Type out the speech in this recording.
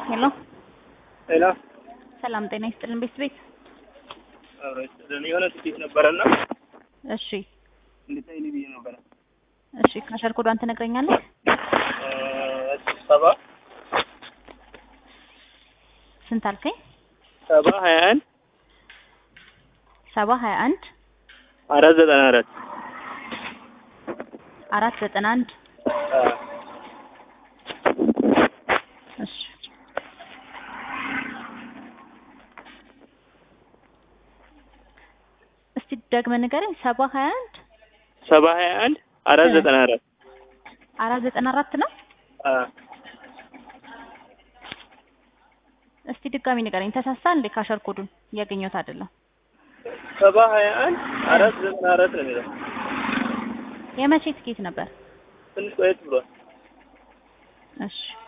ሄሎ ሄሎ ሰላም ጤና ይስጥልን ቤት ቤት አብሮ ይስጥልን። የሆነ ትኬት ነበረና እሺ እንድታይልኝ ብዬ ነበረ። እሺ ካሸር ኮዷን ትነግረኛለህ እ ሰባ ስንት አልከኝ ሰባ ሀያ አንድ ሰባ ሀያ አንድ አራት ዘጠና አራት አራት ዘጠና አንድ እሺ እስቲ ደግመህ ንገረኝ ሰባ ሀያ አንድ ሰባ ሀያ አንድ አራት ዘጠና አራት አራት ዘጠና አራት ነው እስቲ ድጋሚ ንገረኝ ተሳሳ እንዴ ካሸር ኮዱን እያገኘሁት አይደለም ሰባ ሀያ አንድ አራት ዘጠና አራት ነው የሚለው የመቼ ትኬት ነበር ትንሽ ቆየት ብሏል። እሺ